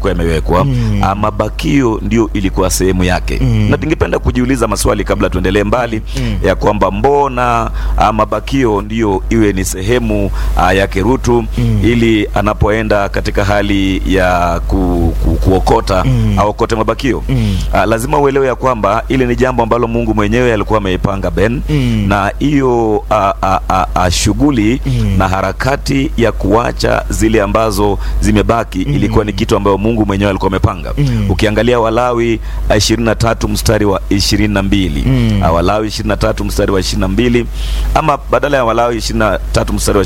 yalikuwa yamewekwa ah, mabakio ndio ilikuwa sehemu yake na ningependa kujiuliza maswali kabla tuendelee mbali ya kwamba mbona ah, mabakio ndio iwe ni sehemu ah, yake Rutu ili anapoenda katika hali ya ku, ku, kuokota aokote mabakio Ah, lazima uelewe ya kwamba ile ni jambo ambalo Mungu mwenyewe alikuwa ameipanga Ben na hiyo ah, ah, ah, ah, shughuli na harakati ya kuacha zile ambazo zimebaki ilikuwa ni kitu ambayo Mungu mwenyewe alikuwa amepanga. Ukiangalia Walawi ah, 23 mstari wa 22 Ah, Walawi 23 mstari wa 22 ama badala ya Walawi 23 mstari wa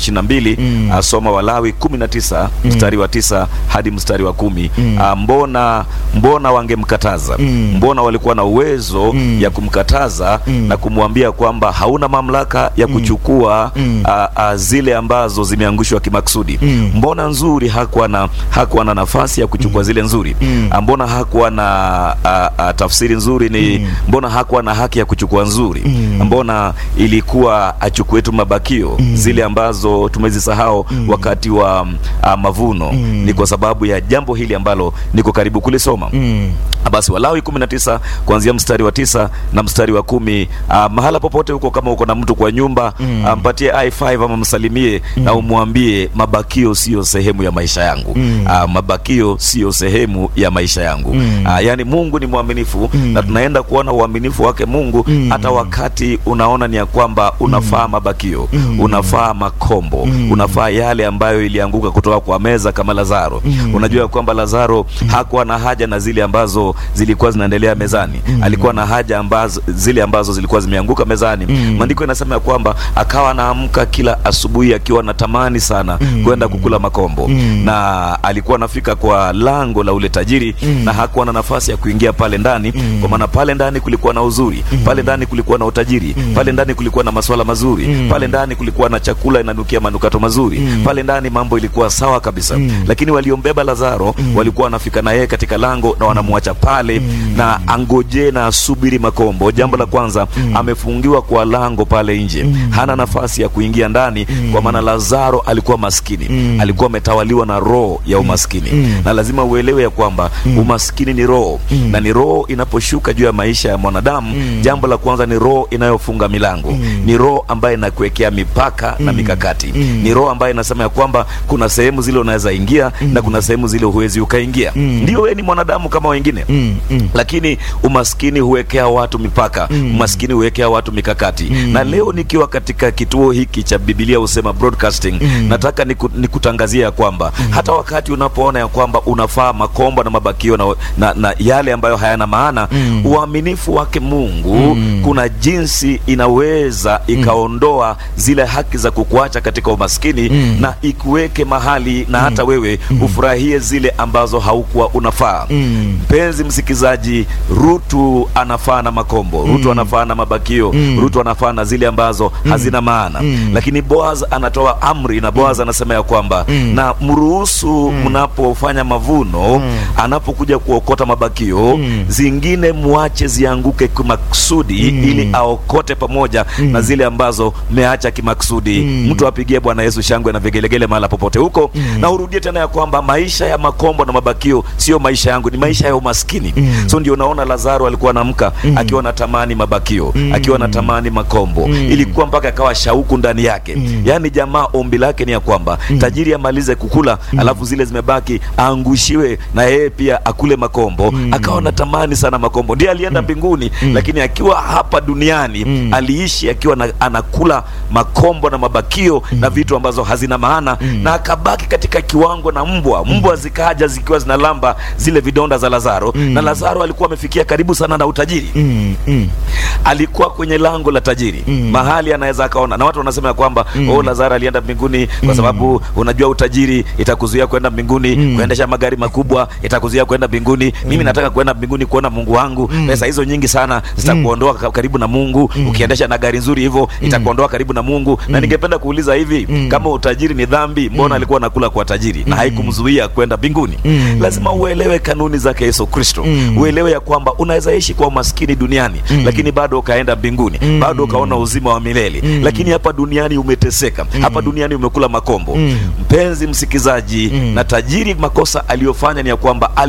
22 asoma Walawi 19 mstari wa tisa hadi mstari wa kumi Ah, mbona mbona wangemkataza mbona walikuwa na uwezo ya kumkataza na kumwambia kwamba hauna mamlaka ya kuchukua ah, ah, zile ambazo zimeangushwa kimaksudi mbona nzuri hakuwa na hakuwa na nafasi ya kuchukua zile nzuri Ah, mbona hakuwa na ah, ah, tafsiri nzuri ni mbona hakuwa na haki ya kuchukua nzuri mbona ilikuwa achukue tu mabakio zile ambazo tumezisahau wakati wa ah, mavuno ni kwa sababu ya jambo hili ambalo niko karibu kulisoma basi Walawi 19 kuanzia mstari wa tisa na mstari wa kumi ah, mahala popote huko, kama uko na mtu kwa nyumba ah, mpatie i5 ama msalimie na umwambie mabakio siyo sehemu ya maisha yangu Ah, mabakio siyo sehemu ya maisha yangu Ah, yaani Mungu ni mwaminifu na tunaenda kuona uaminifu wake Mungu hata wakati unaona ni ya kwamba unafaa mabakio unafaa makombo unafaa yale ambayo ilianguka kutoka kwa meza kama Lazaro unajua ya kwamba Lazaro hakuwa na haja na zile ambazo zilikuwa zinaendelea mezani alikuwa na haja ambazo zile ambazo zilikuwa zimeanguka mezani maandiko inasema ya kwamba akawa anaamka kila asubuhi akiwa anatamani sana kwenda kukula makombo na alikuwa anafika kwa lango la ule tajiri na hakuwa na nafasi ya kuingia pale ndani kwa maana pale ndani kulikuwa na uzuri pale ndani kulikuwa na utajiri pale ndani kulikuwa na maswala mazuri pale ndani kulikuwa na chakula inanukia manukato mazuri pale ndani mambo ilikuwa sawa kabisa lakini waliombeba Lazaro walikuwa wanafika na yeye katika lango na wanamwacha pale na angojee na asubiri makombo jambo la kwanza amefungiwa kwa lango pale nje hana nafasi ya kuingia ndani kwa maana Lazaro alikuwa maskini alikuwa ametawaliwa na roho ya umaskini na lazima uelewe ya kwamba umaskini ni roho na ni roho inaposhuka juu ya maisha ya mwanadamu jambo la kwanza ni roho inayofunga milango ni roho ambayo inakuwekea mipaka na mikakati ni roho ambayo inasema ya kwamba kuna sehemu zile unaweza ingia na kuna sehemu zile huwezi ukaingia ndio wewe ni mwanadamu kama wengine lakini umaskini huwekea watu mipaka umaskini huwekea watu mikakati na leo nikiwa katika kituo hiki cha Biblia husema broadcasting nataka niku, nikutangazia ya kwamba hata wakati unapoona ya kwamba unafaa makombo na mabakio na, na, na yale ambayo hayana maana uaminifu wake Mungu kuna jinsi inaweza ikaondoa zile haki za kukuacha katika umaskini na ikuweke mahali na hata wewe ufurahie zile ambazo haukuwa unafaa mpenzi msikizaji Rutu anafaa na makombo Rutu anafaa na mabakio Rutu anafaa na zile ambazo hazina maana lakini Boaz anatoa amri na Boaz anasema ya kwamba na mruhusu mnapofanya mavuno anapokuja kuokota mabakio zingine muache zianguke kimaksudi ili aokote pamoja na zile ambazo mmeacha kimaksudi mtu apigie Bwana Yesu shangwe na vigelegele mahala popote huko na urudie tena ya kwamba maisha ya makombo na mabakio sio maisha yangu ni maisha ya umaskini so ndio unaona Lazaro alikuwa anamka akiwa anatamani mabakio akiwa anatamani makombo ilikuwa mpaka akawa shauku ndani yake yaani jamaa ombi lake ni ya kwamba tajiri amalize kukula alafu zile zimebaki aangushiwe na yeye pia akule makombo akawa anatamani sana makombo ndiye alienda mbinguni lakini akiwa hapa duniani aliishi akiwa na, anakula makombo na mabakio na vitu ambazo hazina maana na akabaki katika kiwango na mbwa mbwa zikaja zikiwa zinalamba zile vidonda za Lazaro na Lazaro alikuwa amefikia karibu sana na utajiri alikuwa kwenye lango la tajiri mahali anaweza akaona na watu wanasema ya kwamba oh Lazaro alienda mbinguni kwa sababu unajua utajiri itakuzuia kwenda mbinguni kuendesha magari makubwa itakuzuia kwenda mbinguni mimi nataka kwenda mbinguni kuona Mungu wangu pesa hizo nyingi sana zitakuondoa ka- karibu na Mungu ukiendesha na gari nzuri hivyo itakuondoa karibu na Mungu na ningependa kuuliza hivi kama utajiri ni dhambi mbona alikuwa anakula kwa tajiri na haikumzuia kwenda mbinguni lazima uelewe kanuni zake Yesu Kristo uelewe ya kwamba unaweza ishi kwa umaskini duniani lakini bado ukaenda mbinguni bado ukaona uzima wa milele lakini hapa duniani umeteseka hapa duniani umekula makombo mpenzi msikizaji na tajiri makosa aliyofanya ni ya kwamba